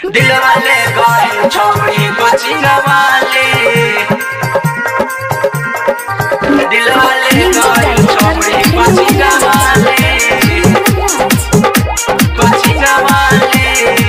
दिल वाले गए छोड़ी कोचिंग वाले दिल वाले गए छोड़ी कोचिंग वाले कोचिंग वाले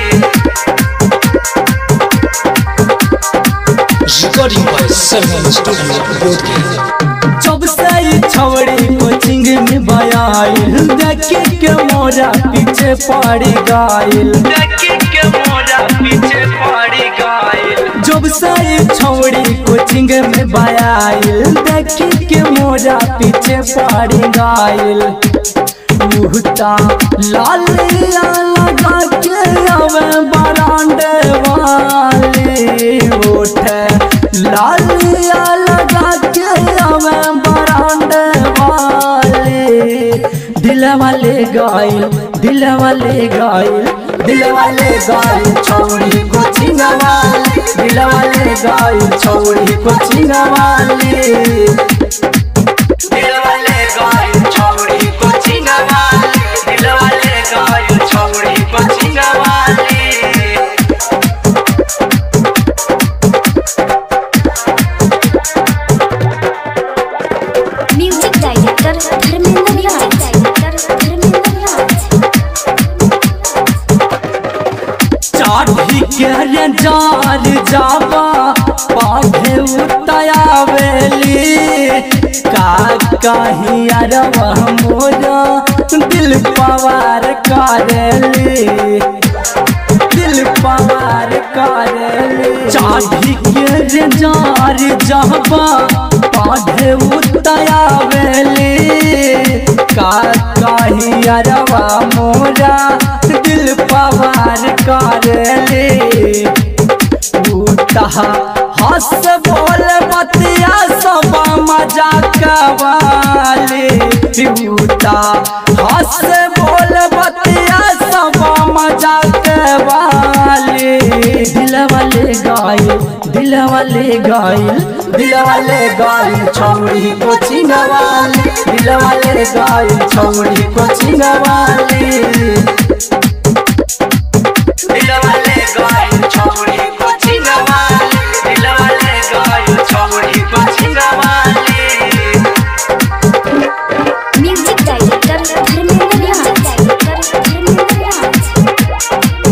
Recording by Sarvam Studio, Bodhgaya. जब से ई छवड़ी कोचिंग में बयाइल देखे के मोरा पीछे पड़ गाइल देखे के मोरा पीछे पड़ी गए जब से ई छवड़ी कोचिंग में बयाइल देखे के मोरा पीछे पड़ गाइल मुहता लाल लगा के अवे बरांडे वाले उठे लाल लगा के अवे बरांडे वाले दिल वाले गाइल दिल वाले गाइल दिल वाले गाइल छौड़ी कोचिंग वाले दिल वाले गाइल छौड़ी कोचिंग वाले दिल वाले गए छोड़ी कोचिंग वाले दिल वाले गए छोड़ी कोचिंग वाले music director Dharmendra music director Dharmendra Raj चाटी के रे जार जावा पाघे उतायावेली का कहीं अरवा मोरा दिल पवार करेली दिल पवार करेली चाटी के रे जार जावा पाघे उतायावेली का कहीं अरवा मोरा दिल पवार करेली उठा हंस बोल बतिया सब मजाक वाले उठा हंस बोल बतिया सब मजाक वाले दिल वाले गाइल दिल वाले गाइल दिल वाले गाइल छौड़ी कोचिंग वाले दिल वाले गाइल छौड़ी कोचिंग वाले दिल वाले गए छोड़ी कोचिंग वाले दिल वाले गए छोड़ी कोचिंग वाले music director Dharmendra music director Dharmendra Raj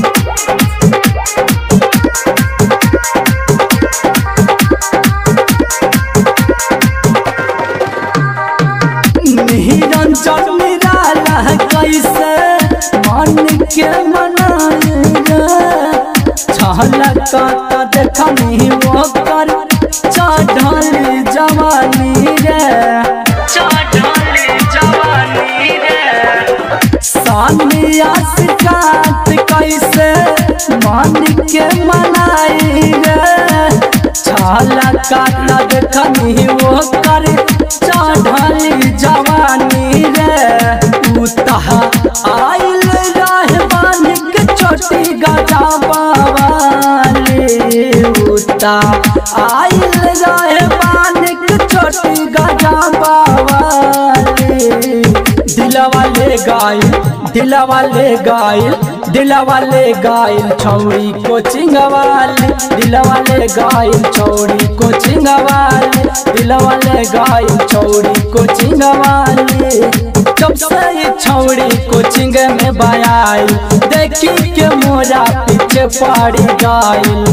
Niranjan Nirala कैसे मन के मनाएगा छलका त देखनी ओकर चढ़ल जवानी रे चढ़ल जवानी रे सानिया शिकायत कैसे मन के मनाई रे छलका त देखनी ओकर चढ़ल जवानी रे उतह आइल रह बानिक छोटी गजा बावाले उता आइल रह बानिक छोटी गजा बावाले दिल वाले गाइल दिल वाले गाइल दिल वाले गाइल छौड़ी कोचिंग वाले दिल वाले गाइल छौड़ी कोचिंग वाले दिल वाले गाइल छौड़ी कोचिंग वाले जब से ये छौड़ी कोचिंग में बयाई देखी के मोरा पीछे पड़ी गाइल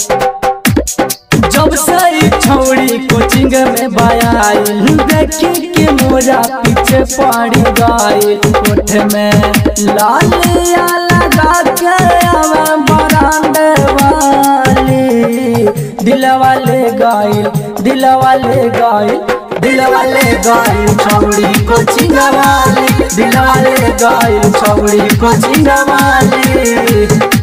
जब से ई छौड़ी कोचिंग में बयाइल देखी के मोरा पीछे पड़ी गई ओठ में लाल या लगा के आवे बरांडे वाली दिल वाले गाइल दिल वाले गाइल दिल वाले गाइल छौड़ी कोचिंग वाले दिल वाले गाइल छौड़ी कोचिंग वाले